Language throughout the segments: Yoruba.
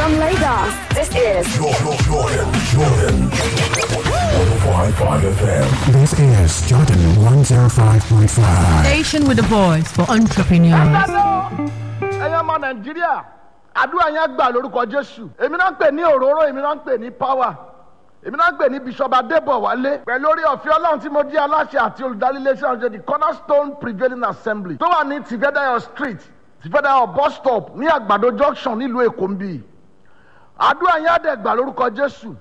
From Lagos, this is Jordan, Jordan, Jordan. 105.5 FM. This is Jordan 105.5. Station with a voice for entrepreneurs. Ẹ̀dádọ́ ẹ̀yin ọmọ Nàìjíríà àdúrà yẹn gbà lórúkọ Jésù. Èmi náà ń pè ní òróró, èmi náà ń pè ní power. Èmi náà ń pè ní Bishop Adébọ̀wálé. Pẹ̀lú orí ọ̀fẹ́ Ọlọ́run tí mo jẹ́ aláṣẹ àti olùdarí iléeṣẹ́ ọ̀jẹ̀ the Cornerstone Prevailing Assembly tó wà ní Tìfẹ́dáyọ̀ Street Tìfẹ́dáyọ̀ bus stop ní Àgbàdo junction nílùú Èkó ń bì. Àdúrà yẹn á dẹ̀ gbà lórúkọ Jésù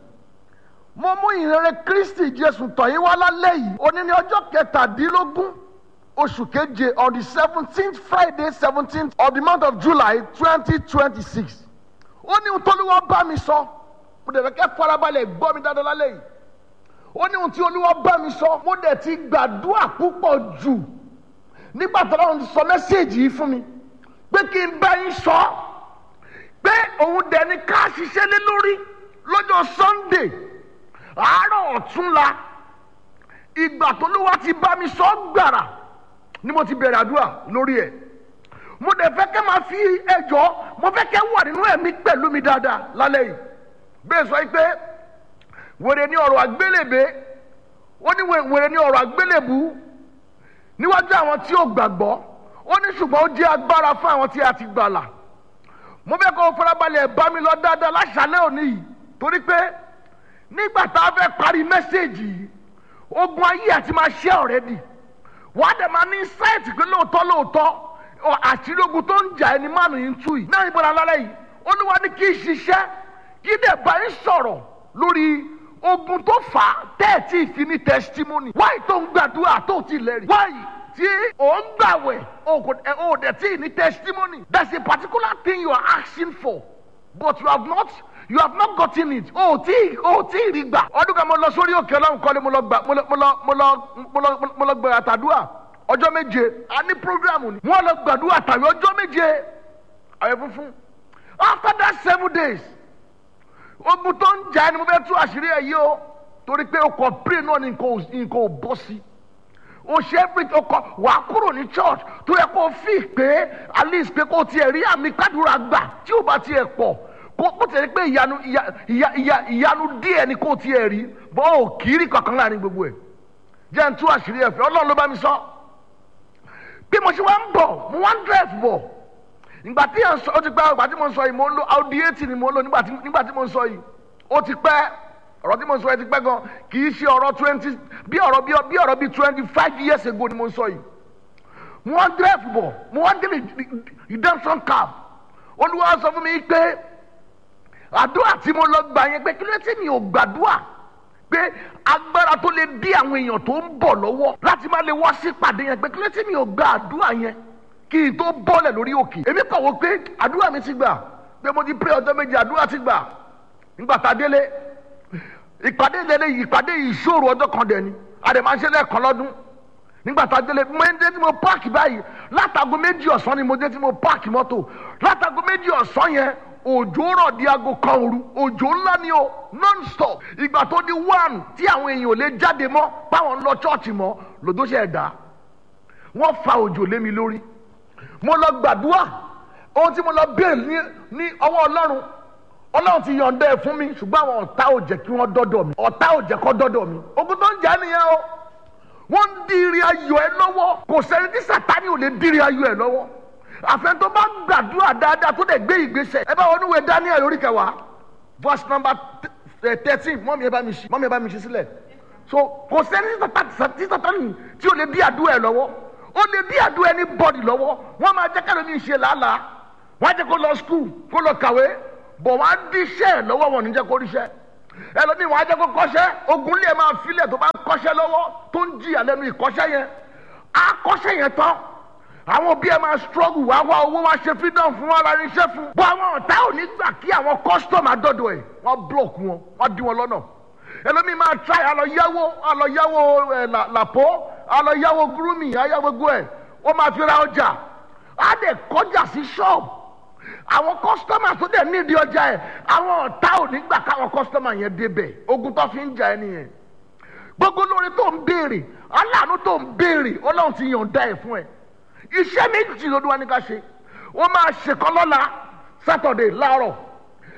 mo mú ìrere kristi jésù tọ̀ yín wá lálẹ́ yìí òní ní ọjọ́ kẹtàdínlógún oṣù keje on the seventeenth friday seventeenth of the month of july twenty twenty six ó ní ohun tó olúwa bá mi sọ mo dẹ̀ fẹ́ kẹ́ farabalẹ̀ gbọ́ mi dáadáa lálẹ́ yìí ó ní ohun tí olúwa bá mi sọ mo dẹ̀ ti gbàdúrà púpọ̀ jù nígbà tó lọ́run ti sọ mẹ́sẹ̀gì yìí fún mi pé kí n bá yín sọ pé òun dẹ̀ ni ká ṣiṣẹ́ lé lórí lọ́jọ́ sunday àárọ̀ ọ̀túnla ìgbà tó ló wá ti bá mi sọ gbàrà ni mo ti bẹ̀rẹ̀ àdúrà lórí ẹ̀ mo dẹ̀ fẹ́ kẹ́ máa fi ẹjọ́ mo fẹ́ kẹ́ wà nínú ẹ̀mí pẹ̀lú mi dáadáa lálẹ́ yìí bẹ́ẹ̀ sọ pé wèrè ní ọ̀rọ̀ àgbélébé ó ní wèrè ní ọ̀rọ̀ àgbélébú níwájú àwọn tí ó gbàgbọ́ ó ní ṣùgbọ́n ó jẹ́ agbára fún àwọn tí a ti gbàlà mo fẹ́ kó o farabalẹ̀ bá mi lọ dáadáa láṣálẹ́ òní yìí torí pé nígbà tá a fẹ́ parí mẹ́sẹ̀gì yìí ogun ayé àti máa ṣe ọ̀rẹ́dì wà á dẹ̀ máa ní sáìtì pé lóòótọ́ lóòótọ́ àṣírí ogun tó ń jà ẹni mánu yìí ń tú yìí náà ìbọn alálẹ́ yìí olúwa ní kí n ṣiṣẹ́ kí dẹ̀ bá yín sọ̀rọ̀ lórí ogun tó fà á tẹ́ẹ̀tì ìfi ní testimony wáyé tó ń gbàdúrà tó ti lẹ́rìí wáyé tí ò ń gbàwẹ̀ ò dẹ̀ tí ì ní testimony there's a particular thing you are asking for but you have not you have not gotten it o tí o tí rí gbà. ọdún kan mo lọ sórí òkè ọlọ́run kọ́lé mo lọ gbà mo lọ mo lọ mo lọ mo lọ mo lọ gbà àtàdúrà ọjọ́ méje a ní programu ni wọ́n lọ gbàdúrà tàbí ọjọ́ méje àyè funfun after that seven days ogun tó ń jà ni mo fẹ́ tú àṣírí ẹ̀ yìí o torí pé o kò pray náà ni nǹkan ò bọ́ sí o ṣe everything o kọ wàá kúrò ní church tó yẹ kó o fi pé at least pé kó o tiẹ̀ rí àmì kádùrà gbà tí o bá tiẹ̀ pọ̀ kó kó tẹ̀lé pé ìyanu ìyanu díẹ̀ ni kó tiẹ̀ rí bọ́ ò kiri kankan láàrin gbogbo ẹ̀ jẹ́ n tú àṣírí ẹ̀fẹ́ ọlọ́run ló bá mi sọ bí mo ṣe wá ń bọ̀ mo wá ń drive bọ̀ ìgbà tí yẹn sọ ó ti pẹ́ ìgbà tí mo ń sọ yìí mo ń lo audi eighty ni mo ń lo nígbà tí mo ń sọ yìí ó ti pẹ́ ọ̀rọ̀ tí mo ń sọ yìí ti pẹ́ gan kì í ṣe ọ̀rọ̀ twenty bí ọ̀rọ̀ bí ọ̀rọ̀ bí twenty five years ago ni mo ń sọ yìí mo wá ń drive bọ̀ mo wá ń délé redemption cab olúwa sọ fún mi pé àdúrà tí mo lọ gbà yẹn pé kí ló tí mi ò gbàdúrà pé agbára tó lè dí àwọn èèyàn tó ń bọ̀ lọ́wọ́ láti má lè wá sí ìpàdé yẹn pé kí ló tí mi ò gba àdúrà yẹn kí n tó bọ́lẹ̀ lórí òkè èmi kàn wọ́n pé àdúrà mi ti gbà pé mo ti pray ọjọ́ méje àdúrà ti gbà nígbà tá a délé ìpàdé ìdẹ́lẹ̀ ìpàdé ìṣòro ọjọ́ kan dẹ̀ ni àdèmánṣẹ́ lẹ́ẹ̀kan lọ́dún nígbà tá a délé mo ń dé tí mo páàkì báyìí látago méjì ọ̀sán ni mo dé tí mo páàkì mọ́tò látago méjì ọ̀sán yẹn òjò rọ̀ di aago kan òru òjò ńlá ni o non stop ìgbà tó di one tí àwọn èèyàn ò lè jáde mọ́ báwọn ń lọ chọ́ọ̀chì mọ́ lòdó ṣe ẹ̀dá wọ́n fa òjò lé mi lórí mo lọ gbàdúrà ohun tí mo lọ bẹ́ẹ̀ ní ní ọwọ́ ọlọ́run ọlọ́run ti yọ̀ǹda ẹ̀ fún mi ṣùgbọ́n àwọn ọ̀tá ò jẹ́ kí wọ́n dọ́dọ̀ mi ọ̀tá ò jẹ́ kó dọ́dọ̀ mi ogun tó ń jà nìyẹn o wọ́n ń diri ayọ̀ ẹ lọ́wọ́ kò sẹ́ni tí sàtánì ò lè diri ayọ̀ ẹ lọ́wọ́ àfẹn tó bá gbàdúrà dáadáa tó dẹ̀ gbé ìgbésẹ̀ ẹ bá wọn níwèé daniel orí kẹwàá verse number thirteen mọ́mí ẹ bá mi ṣí mọ́mí ẹ bá mi ṣí sílẹ̀ so kò sẹ́ni tí sátani tí ó lè bí àdúrà ẹ lọ́wọ́ ó lè bí àdúrà ẹni bọ́ọ̀dì lọ́wọ́ wọ́n máa jẹ́ kẹ́lẹ́ mi ṣe làálàá wọ́n á jẹ́ kó lọ skul kó lọ kàwé bọ̀ wọ́n á díṣẹ́ ẹ̀ lọ́wọ́ wọn ò ní jẹ́ kó ríṣẹ́ ẹlòmíì wọ́n á jẹ́ kó kọ́ṣẹ́ ogun lè máa filẹ̀ tó bá ń kọ́ṣẹ́ lọ́wọ́ tó ń jìyà lẹ́nu ìkọ́ṣẹ́ yẹn á kọ́ṣẹ́ yẹn tán àwọn òbí ẹ máa struggle wá wá owó wá ṣe freedom fún wọn lára iṣẹ́ fún. bọ́ àwọn ọ̀tá ò ní gbà kí àwọn custom àdọ́dọ̀ ẹ̀ wọ́n block wọn wọ́n dí wọn lọ́nà. ẹlòmíì máa try àlọ́ yáwó àlọ́ yáwó ẹ̀ làpọ̀ àlọ́ yáwó gúrúmì àyáwó gbogbo ẹ̀ ó máa fi ra ọjà á dẹ̀ kọjá sí ṣọ́ọ̀bù. àwọn customer tó dẹ̀ nídìí ọjà ẹ̀ àwọn ọ̀tá ò ní gbà káwọn customer yẹn débẹ̀ ogun tó fi ń jà ẹ nìyẹn. gbogbo lórí tó ń béèrè aláàánú tó ń béèrè ọlọ́run ti yàn dá ẹ̀ fún ẹ iṣẹ́ méjì ló dún wa ní ká ṣe wọ́n máa ṣèkan lọ́la sátọ̀dẹ̀ láàárọ̀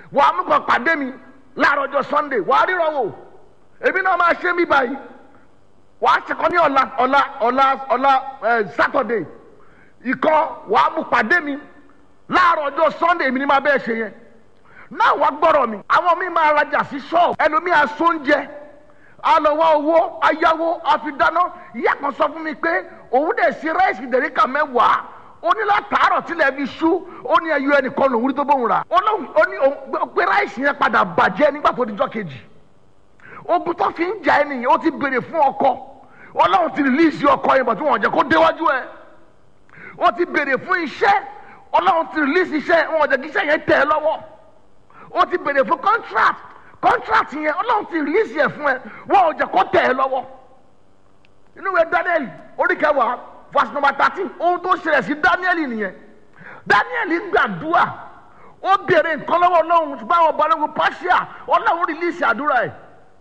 wàá mú kan pàdé mi láàárọ̀ ọjọ́ sunday wàá ríran wò èmi náà máa ṣe mí báyìí wàá ṣẹkọ ní ọ̀la ọ̀la ọ̀la ọ̀la ẹ̀ saturday ikọ̀ wàá mú pàdé mi láàárọ̀ ọjọ́ sunday èmi ni máa bẹ́ẹ̀ ṣe yẹn náà wàá gbọ́rọ̀ mi àwọn mi máa rajà sí ṣọ́ọ̀bù ẹlòmíà sóúnjẹ alọ́wọ́ owó ayáwó àfidáná ìyá kan sọ fún mi pé òun dẹ̀ ṣe ráìsì dẹ̀ríkà mẹ́wàá ó ní látàárọ̀ tilẹ̀ fi ṣú ó ní ẹyọ ẹnìkan lòun rí tó bóun rà ó lóun ó ní òun pé ráìsì yẹn padà bàjẹ́ nígbà tó dijọ́ kejì ogun tó fi ń jà ẹ́ nìyẹn ó ti béèrè fún ọkọ ọlọ́run ti rìlíìsì ọkọ yẹn bọ̀ tí wọ́n jẹ́ kó déwájú ẹ̀ ó ti béèrè fún iṣẹ́ ọlọ́run ti rìlíìsì iṣẹ́ wọn jẹ́ kí iṣẹ́ yẹn tẹ̀ ẹ́ lọ́wọ́ ó ti béèrè fún contract contract yẹn ọlọ́run ti rìlíìsì ẹ̀ fún ẹ wọn ò jẹ́ kó tẹ̀ ẹ́ lọ́wọ́ inú ìwé daniel orí kẹwàá verse number thirteen ohun tó ṣẹlẹ̀ sí daniel nìyẹn daniel gbàdúrà ó béèrè nǹkan lọ́wọ́ ọlọ́run ṣùgbọ́n àwọn balógun pàṣẹ ọlọ́run rìlíìsì àdúrà ẹ̀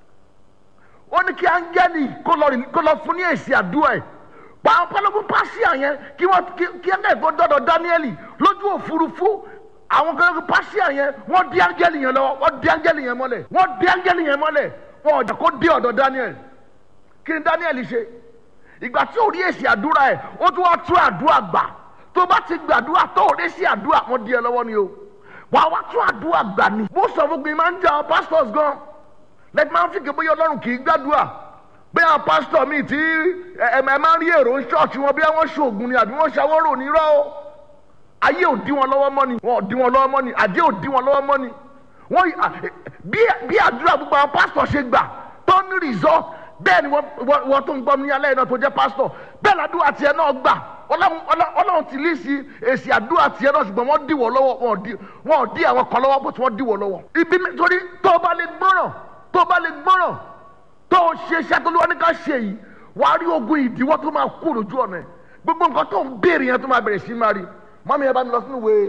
ó ní kí áńgẹ́lì kó lọ fún ní èsì àdúrà ẹ̀ pàwọn balógun pàṣẹ yẹn kí wọ́n kí áńgẹ́lì tó dọ́dọ̀ daniel lójú òfurufú àwọn balógun pàṣẹ yẹn wọ́n dí áńgẹ́lì yẹn lọ́wọ́ wọ́n dí áńgẹ́lì yẹn mọ́lẹ̀ wọ́n dí áńgẹ́lì yẹn mọ́lẹ̀ wọn ò jà kó dé ọ̀dọ̀ daniel kí ni daniel ṣe ìgbà tí ò rí èsì àdúrà ẹ̀ ó tún wá tún àdúrà gbà tó bá ti gbàdúrà tó ò rí sí àdúrà wọn di ẹ lọ́wọ́ ni o wà á wá tún àdúrà gbà ni. mo sọ fún mi máa ń jẹ àwọn pastors gan lẹ́tí máa ń fi kébóyè ọlọ́run kì í gbàdúrà bí àwọn pastor mi ti ẹ ẹ máa ń rí èrò ṣọ́ọ̀ṣì wọn bí wọ́n ṣoògùn ni àbí wọ́n ṣàwọ́rò nírọ́ o ayé ò dí wọn lọ́wọ́ mọ́ ni wọn ò dí wọn lọ́wọ́ mọ́ ni àdé ò dí wọn lọ́wọ́ mọ́ ni wọ́n bí àdúrà gbogbo àwọn pastor ṣe gbà tó ní result bẹ́ẹ̀ ni wọ́n tó ń gbọ́ ní alẹ́ náà tó jẹ́ pásítọ̀ bẹ́ẹ̀ ládùúgbò tiẹ̀ náà gbà ọlọ́run ti lé sí èsì àdúrà tiẹ̀ náà ṣùgbọ́n wọ́n dìwọ̀ lọ́wọ́ wọn ò dí àwọn kan lọ́wọ́ bó ti wọ́n dìwọ̀ lọ́wọ́. ibi nítorí tó o bá lè gbọ́ràn tó o bá lè gbọ́ràn tó o ṣe iṣẹ́ tó lọ́wọ́ ní ká ṣe yìí wà á rí ogun ìdíwọ́ tó máa kú lójú ọ̀nà ẹ̀ gbogbo nǹkan tó ń béèrè yẹn tó máa bẹ̀rẹ̀ sí máa rí mọ́mí yẹn bá mi lọ sínú ìwé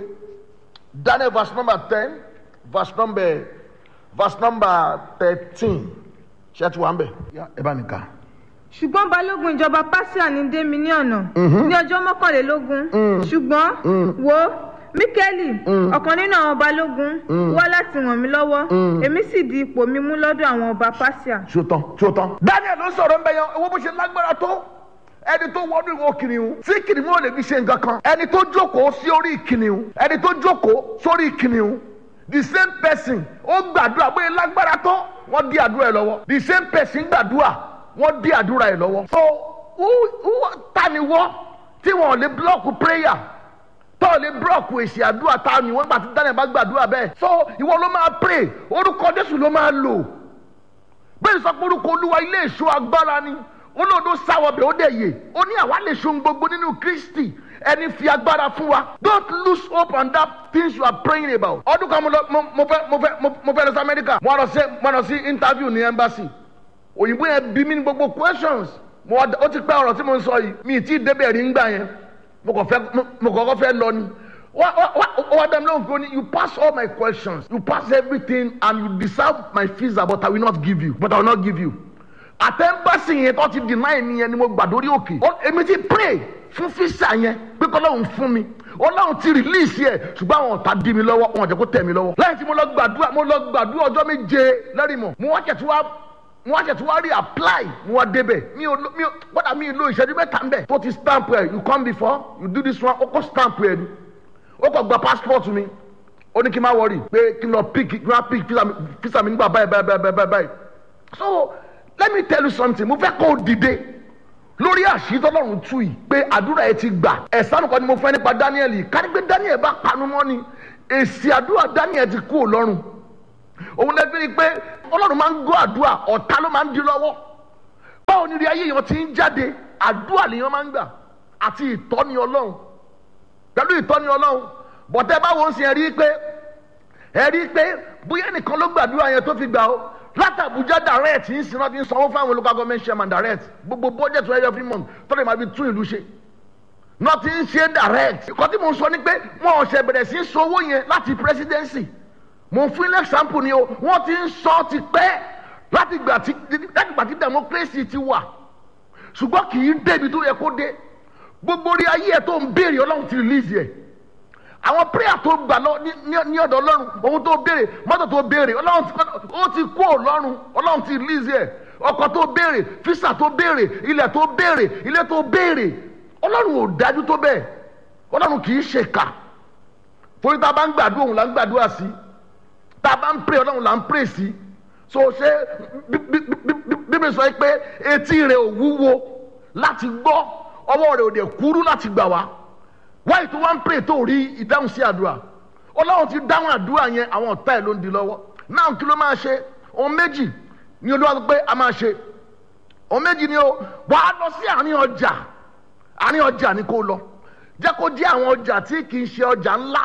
Daniel verse number ten verse number verse number thirteen ṣé ti wà ń bẹ̀ ẹ bá mi kà. ṣùgbọ́n balógun ìjọba pásíà ní dé mi ní ọ̀nà ní ọjọ́ mọ́kànlélógún ṣùgbọ́n wo míkẹ́lì ọ̀kan nínú àwọn balógun wá láti ràn mí lọ́wọ́ èmi sì di ipò mi mú lọ́dọ̀ àwọn ọba pásíà. ṣòtán ṣòtán. daniel ló sọ̀rọ̀ nbẹ yan owó bó ṣe lágbára tó ẹni tó wọnú ìwọ kìnìún tí kìnìún ò lè fi ṣe nǹkan kan ẹni tó jókòó sí orí kìnìún ẹni tó jókòó sórí kìnìún the same person ó gbàdúrà bóyá lágbára tó wọ́n dí àdúrà ẹ̀ lọ́wọ́ the same person gbàdúrà wọ́n dí àdúrà ẹ̀ lọ́wọ́. so who who ta ni wọ́ tí wọ́n lè block prayer tó lè block èsì àdúrà ta ni wọ́n gbà tí daniel bá gbàdúrà bẹ́ẹ̀. so ìwọ ló máa pray orúkọ jésù ló máa lò bẹ́ẹ̀ sọ pé orúkọ olúwa ilé ìṣó agbára ni olóòdó sáwọ́ bẹ̀ ó dẹ̀ yè ó ní àwa lè ṣohun gbogbo nínú kristi ẹni fi agbára fún wa don't lose hope on that things you are praying about. ọdún kan mo lọ mo mo fẹ́ mo fẹ́ mo fẹ́ lọ sí amẹ́ríkà mo lọ sí mo lọ sí interview ní embassy òyìnbó yẹn bí mi ní gbogbo questions mo wá ó ti pẹ́ ọ̀rọ̀ tí mo ń sọ yìí mi ì tí ì débẹ̀ rí ngbà yẹn mo kàn fẹ́ mo kàn fẹ́ lọ ni wá wá wá dá mi lóhùn kó ní you pass all my questions you pass everything and you deserve my visa but I will not give you but I will not give you àtẹ̀mbẹ́sì yẹn tó ti deny mi yẹn ni mo gbà dórí òkè èmi ti pray fún fisa yẹn pé kọ́lọ́hún fún mi ọlọ́run ti release yẹ ṣùgbọ́n àwọn ọ̀tá dí mi lọ́wọ́ wọn jẹ́ kó tẹ̀ mí lọ́wọ́ lẹ́yìn tí mo lọ gbàdúrà mo lọ gbàdúrà ọjọ́ méje lẹ́rìí mọ̀ mo wá kẹ̀tù wá mo wá kẹ̀tù wá rí apply mo wá débẹ̀ mi ò mi ò gbọ́dọ̀ mi lo ìṣẹ́jú mẹ́ta ń bẹ̀ tó ti stamp ẹ̀ you come before you do this one ó kọ́ stamp ẹ̀ ni ó kọ́ gba passport mi ó ní kí n má wọrí pé kí n lọ pick kí n má pick visa mi nígbà báyìí báyìí báyìí báyìí so let me tell you something mo fẹ́ kó o dìde lórí àṣírí tọ́lọ́run tú yìí pé àdúrà ẹ ti gbà ẹ̀sán kan ni mo fẹ́ nípa Daniel yìí ká ní pé Daniel bá panu mọ́ ni èsì àdúrà Daniel ti kú Ọlọ́run òun lè fi rí i pé Ọlọ́run máa ń gbọ́ àdúrà ọ̀tá ló máa ń di lọ́wọ́ báwo ni rí ayé yẹn ti ń jáde àdúrà lèèyàn máa ń gbà àti ìtọ́ni Ọlọ́run pẹ̀lú ìtọ́ni Ọlọ́run bọ̀tẹ́ báwo ń sin ẹ rí i pé ẹ rí i pé bóyá nìkan ló gbàdúrà yẹn tó fi gbà ó láti Abuja direct ń sin náà ti ń sanwó fáwọn local government chairman direct gbogbo budget wẹ́rẹ́ every month tọ́lẹ̀ máa fi tún ìlú ṣe náà ti ń ṣe direct ìkọ́ tí mo sọ ni pé wọn ò ṣe bẹ̀rẹ̀ sí sanwó yẹn láti presidency mo fún ilé example ni o wọ́n ti ń sọ ti pẹ́ láti gbà tí láti gbà tí democracy ti wà ṣùgbọ́n kì í débi tó yẹ kó dé gbogbo orí ayé ẹ̀ tó ń béèrè ọlọ́run ti release yẹ àwọn prayer tó gbà lọ ní- ní- ní ọ̀dọ̀ ọlọ́run ohun tó béèrè mọ́tò tó béèrè ọlọ́run ti ó ti kó ọlọ́run ọlọ́run ti release ẹ̀ ọkọ̀ tó béèrè físà tó béèrè ilẹ̀ tó béèrè ilé tó béèrè ọlọ́run ò dájú tó bẹ́ẹ̀ ọlọ́run kì í ṣe kà torí tá a bá ń gbàdúrà òun là ń gbàdúrà sí tá a bá ń pray ọlọ́run là ń pray sí so ṣé bí- bí- bí- bí- bíbélì sọ pé etí rẹ̀ ò wúwo láti gbọ́ ọwọ́ rẹ̀ ò dẹ̀ kúrú láti gbà wá wáyé tó wá ń pray tó rí ìdáhùn sí àdúrà ọlọ́run ti dáhùn àdúrà yẹn àwọn ọ̀tá ẹ̀ ló ń di lọ́wọ́ náà kí ló máa ṣe ohun méjì ni olúwa sọ pé a máa ṣe ohun méjì ni o wà á lọ sí àárín ọjà àárín ọjà ni kò lọ jẹ́ kó jẹ́ àwọn ọjà tí kì í ṣe ọjà ńlá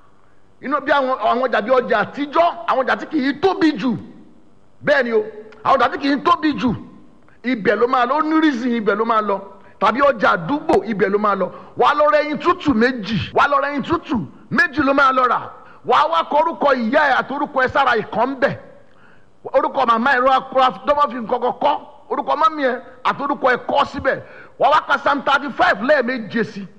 inú bí àwọn àwọn ọjà bí ọjà àtijọ́ àwọn ọjà tí kì í tóbi jù bẹ́ẹ̀ ni o àwọn ọjà tí kì í tóbi jù ibẹ̀ ló máa lọ ó ní reason ibẹ̀ ló máa lọ tàbí ọjà àdúgbò ibẹ̀ ló máa lọ wàá lọ rẹ ẹyin tútù méjì wàá lọ rẹ ẹyin tútù méjì ló máa lọ rà wàá wá kọ orúkọ ìyá ẹ àti orúkọ ẹ sára ìkàn bẹ̀ orúkọ màmá ẹ rọra kọra dọ́mọ́ fi nǹkan kọ́kọ́ orúkọ mọ́mí ẹ àti orúkọ ẹ kọ́ síbẹ̀ wàá wá ka psalm thirty five lẹ́ẹ̀méje sí i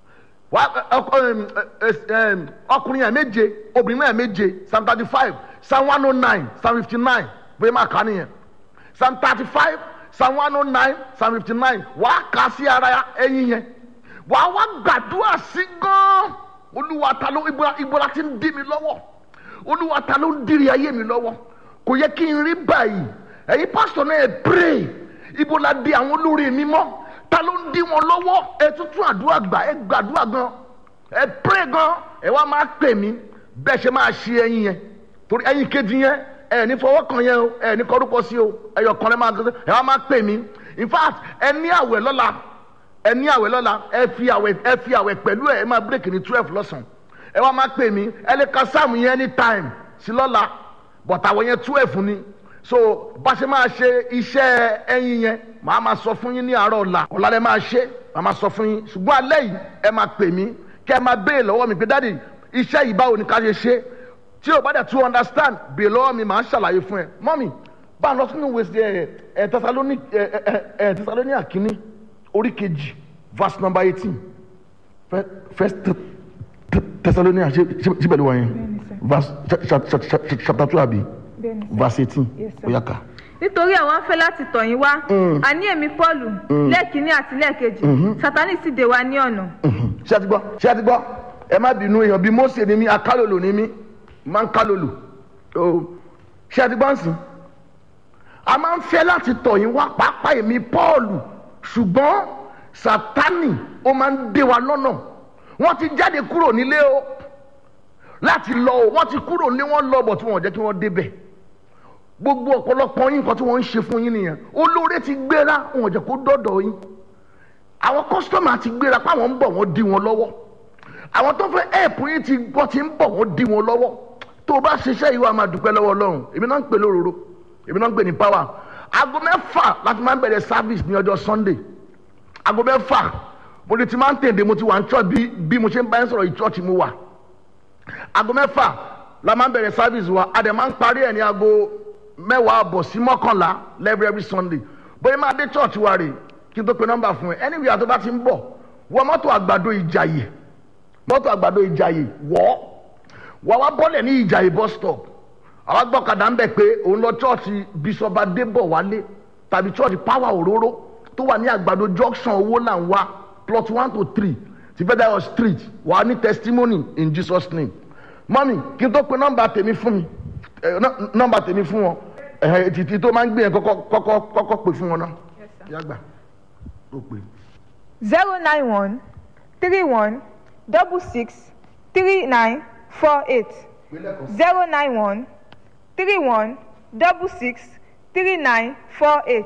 wá ọkọ ẹm, ẹ, ẹm, ọkùnrin yẹn méje obìnrin yẹn méje psalm thirty five psalm one oh nine psalm fifty nine bóyá máa kà á nìyẹn psalm thirty five psalm one oh nine psalm fifty nine wàá kà á sí ara ẹyin yẹn wàá wá gbàdúrà sí gan olúwa ta ló ibola ibola ti ń dí mi lọ́wọ́ olúwa ta ló ń dìrì ayé mi lọ́wọ́ kò yẹ kí n rí báyìí ẹ̀yin pásítọ̀ náà ẹ̀ pray ibola di àwọn olórí mi mọ́ ta ló ń dí wọn lọ́wọ́ ẹ tuntun àdúrà gbà ẹ gbàdúrà gan ẹ pray gan ẹ wá máa pè mí bẹ́ẹ̀ ṣe máa ṣe ẹyin yẹn torí ẹyin kejì yẹn ẹ ní fọwọ́ kan yẹn o ẹ ní kọ́rúkọ sí o ẹyọ kan lẹ́ máa ẹ wá máa pè mí in fact ẹ ní àwẹ̀ lọ́la ẹ ní àwẹ̀ lọ́la ẹ fi àwẹ̀ ẹ fi àwẹ̀ pẹ̀lú ẹ ẹ máa break ní twelve lọ́sàn ẹ wá máa pè mí ẹ lè ka sáàmù yẹn anytime sí lọ́la but àwẹ̀ yẹn twelve ni so bá ṣe máa ṣe iṣẹ́ ẹyin yẹn màá máa sọ fún yín ní àárọ̀ ọ̀la ọ̀la lẹ máa ṣe màá máa sọ fún yín ṣùgbọ́n alẹ́ yìí ẹ máa pè mí kẹ́ ẹ máa béèrè lọ́wọ́ mi pé dáàdi iṣẹ́ yìí báwo ni ká ṣe ṣe tí o bá dẹ̀ tún understand béèrè lọ́wọ́ mi màá ṣàlàyé fún ẹ mọ́mì bá a lọ sínú ìwé ẹ ẹ tẹsalóní ẹ ẹ ẹ tẹsalóní àkíní orí kejì verse number eighteen first Thessalonians ṣe pẹ̀lú wa yẹn verse chapter two àbí verse eighteen ó yá ká. nítorí àwọn afẹ́ láti tọ̀ yín wá àní èmi pọ́ọ̀lù lẹ́ẹ̀kínní àti lẹ́ẹ̀kejì sátánì sì dè wá ní ọ̀nà. ṣé ẹ ti gbọ́ ṣé ẹ ti gbọ́ ẹ má bínú èèyàn bíi Mósè ni mí akálòlò ni mí máa ń kálòlò ṣé ẹ ti gbọ́ ń sìn. a máa ń fẹ́ láti tọ̀ yín wá pàápàá èmi pọ́ọ̀lù ṣùgbọ́n sátánì ó máa ń dè wá lọ́nà wọ́n ti jáde kúrò nílé o láti lọ o wọ́n ti kúrò nílé wọ́n lọ bọ̀ tí wọ́n jẹ́ kí wọ́n débẹ̀ gbogbo ọ̀pọ̀lọpọ̀ yín nǹkan tí wọ́n ń ṣe fún yín nìyẹn olóore ti gbéra wọn ò jẹ́ kó dọ́dọ̀ yín àwọn kọ́sítọ́mà ti gbéra páwọn ń bọ̀ wọ́n dí wọn lọ́wọ́ àwọn tó fẹ́ ẹ̀pù yín ti gbọ́ ti ń bọ̀ wọ́n dí wọn lọ́wọ́ tó o bá ṣiṣẹ́ yìí wà máa dúpẹ́ lọ́wọ́ ọlọ́run èmi náà ń pè lóróró èmi náà ń pè ní power aago mẹ́fà láti máa ń bẹ̀rẹ̀ service ní ọjọ́ sunday aago mẹ́fà mo ti máa ń tèdè mo ti wà ní church bí bí mo ṣe ń bá yín sọ̀rọ̀ yìí church mo wà aago mẹ́fà la máa ń bẹ̀rẹ̀ service wa a dẹ̀ máa ń parí ẹ̀ ní aago mẹ́wàá àbọ̀ sí mọ́kànlá every every sunday bóyá máa dé church wa rè kí n tó pe nọ́mbà fún ẹ anywhere tó bá ti ń bọ̀ wọ mọ́tò àgbàdo ìjàyè mọ́tò àgbàdo ìjàyè wọ́ wà wá bọ́lẹ̀ ní ìjàyè bus stop àwa gbọ́kadà ń bẹ̀ pé òun lọ church bishop adébọ̀ wálé tàbí church power òróró tó wà ní àgbàdo junction owó là ń wá plot one to three ti federal street wà á ní testimony in jesus name mọ́mí kí n tó pe nọ́mbà tèmi fún mi nọ́mbà tèmi fún wọn títí tó máa ń gbé yẹn kọ́kọ́ kọ́kọ́ kọ́kọ́ pè fún wọn náà yàgbà ó pè. zero nine one three one double six three nine four eight zero nine one three one double six three nine four eight.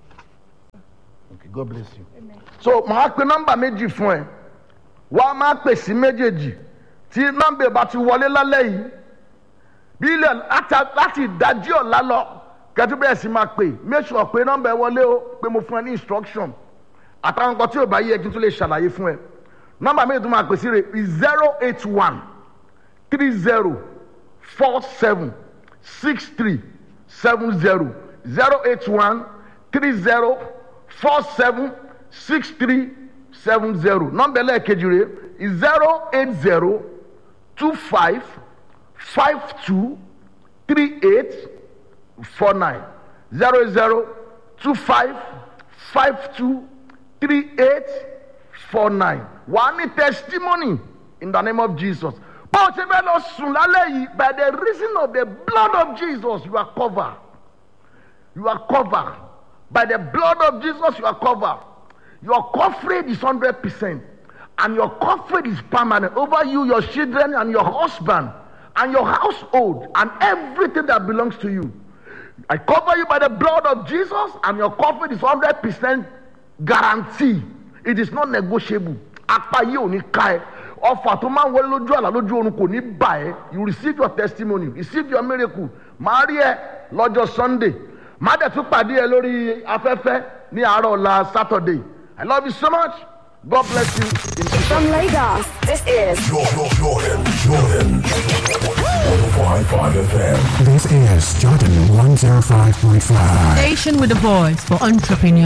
okay god bless you. so màá pe nọ́mbà méjì fún ẹ wàá máa pè sí méjèèjì tí nọ́mbà bá ti wọlé lálẹ́ yìí bí ilẹ̀ láti ìdájí ọ̀la lọ kẹtù bẹ́ẹ̀ sì máa pè make sure pé nọ́mbà ẹ wọlé o pé mo fún ẹ ní instruction àtàwọn nǹkan tí ò bá yẹ kí n tún lè ṣàlàyé fún ẹ nọ́mbà méjì tó máa pè sí rẹ̀ zero eight one three zero four seven six three seven zero zero eight one three zero four seven six three seven zero nọ́mbà ẹlẹ́ẹ̀kejì rẹ̀ zero eight zero two five five two three eight four nine zero zero two five five two three eight four nine wàá ní testimony in the name of jesus bó o ṣe fẹ́ lọ sùn lálẹ́ yìí by the reason of the blood of jesus you are covered you are covered by the blood of jesus you are covered your coverage is hundred percent and your coverage is permanent over you your children and your husband and your household and everything that belongs to you i cover you by the blood of jesus and your coverage is hundred percent guarantee it is not negotiable apá yìí ò ní ká ẹ ọfà tó máa ń wọlé lójú àlá lójú oorun kò ní bà ẹ you receive your testimony receive your miracle máa rí ẹ lọ́jọ́ sunday má dẹ̀ tún pàdé ẹ lórí afẹ́fẹ́ ní àárọ̀ ọ̀la saturday i love you so much god bless you. In Jesus' From Lagos, this is Jordan, Jordan, Jordan. 105.5 FM. This is Jordan 105.5. Station with a voice for entrepreneurs.